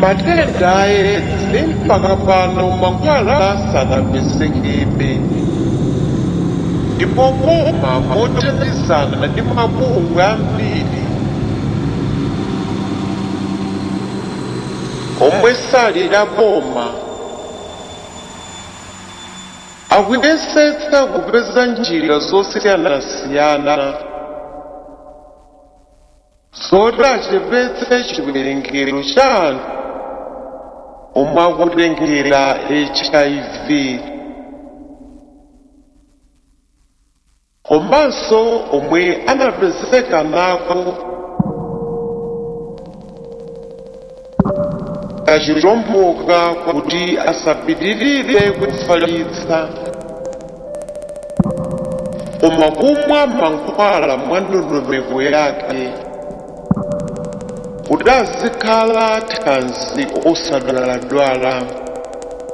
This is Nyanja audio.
matenda aedzi mpaka pano mankhwala asanapezekebe ndipo boma mothandizana ndi mabungwe ambiri omwe sali la boma akuyesetsa kupeza njira zosiyanasiyana zoti achepetse chiwerengero cha anthu omwe akutengera hiv komanso omwe anapezeka nako kachilomboka kuti asapitirire kufalitsa koma kumwa mankhwala mwa ndondomeko yake kuti azikhala thanzi osadwaladwala